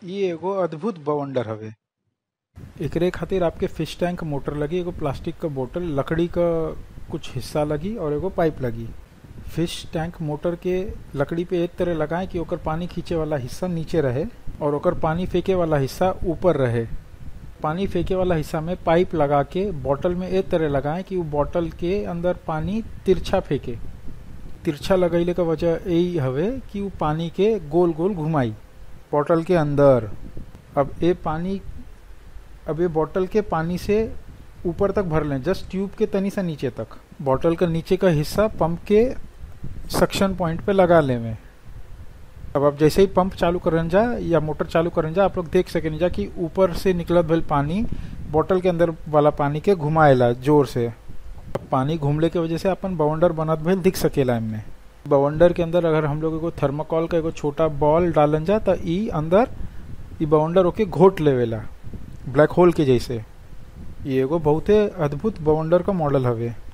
इ एगो अद्भुत बवंडर हवे एकरे खातिर आपके फिश टैंक मोटर लगी एगो प्लास्टिक क बोतल लकड़ी क कुछ हिस्सा लगी और एगो पाइप लगी फिश टैंक मोटर के लकड़ी पे एक तरह लगाएं कि ओकर पानी खींचे वाला हिस्सा नीचे रहे और ओकर पानी फेंके वाला हिस्सा ऊपर रहे पानी फेंके वाला हिस्सा में पाइप लगा के बॉटल में एक तरह लगाएं कि वो बॉटल के अंदर पानी तिरछा फेंके तिरछा लगैले का वजह यही हवे कि वो पानी के गोल गोल घुमाई बॉटल के अंदर अब ये पानी अब ये बॉटल के पानी से ऊपर तक भर लें जस्ट ट्यूब के तनी से नीचे तक बॉटल का नीचे का हिस्सा पंप के सक्शन पॉइंट पे लगा ले में अब आप जैसे ही पंप चालू करन जा या मोटर चालू करन जा आप लोग देख सकें जा कि ऊपर से निकलत भइल पानी बॉटल के अंदर वाला पानी के घुमाएला जोर से अब पानी घूमले के वजह से अपन बवंडर बनत भइल दिख सकेला इनमें बवंडर के अंदर अगर हम लोग एगो थर्माकोल का एगो छोटा बॉल डालन जा त ई अंदर ई बवंडर ओके घोट लेवेला ब्लैक होल के जैसे ये एगो बहुते अद्भुत बवंडर का मॉडल हवे